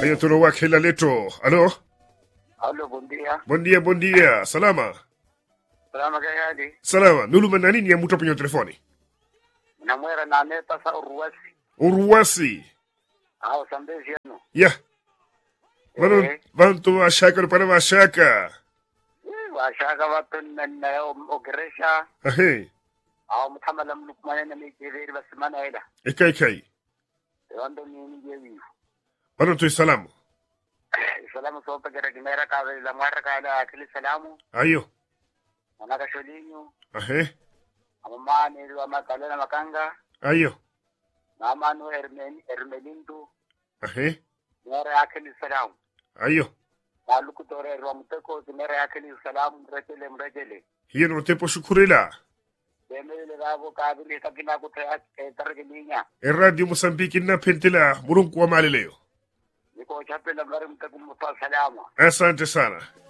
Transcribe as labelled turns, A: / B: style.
A: Haya, tunawakhela leto. Alo,
B: Allo, buen día.
A: bom dia, bom dia. Salama,
B: Salama kay hali.
A: salama. Nuluma na nini ya mtu penye telefoni?
B: Namwera na neta sa uruwasi.
A: Uruwasi.
B: Ao sambezi yano.
A: Ya. Vano,
B: Eh.
A: vantu washaka para washaka.
B: Washaka watu na na ogeresha.
A: Ahe.
B: Ao muthamala mlukmane na mijeveri basimana ila.
A: Ekai kai.
B: Yondo nini jewi.
A: Vano tu salamu.
B: Salamu sopa gara gimera ka la mwara ka la akili salamu.
A: Ayo.
B: Manaka sholinyu.
A: Ahe.
B: Amamani wa makalena makanga.
A: Ayo.
B: Mamanu ermen ermelindu.
A: Ahe.
B: Mwara akili salamu.
A: Ayo.
B: Maluku tore rwa muteko zimera akili salamu mrejele mrejele.
A: Hiyo no tepo shukurila.
B: Bemele gabo kabili takina kutea targelinya.
A: Radio Mosambiki na pentela murunku wa maleleo.
B: Niko chapela mari mtakumpa salama.
A: Asante sana.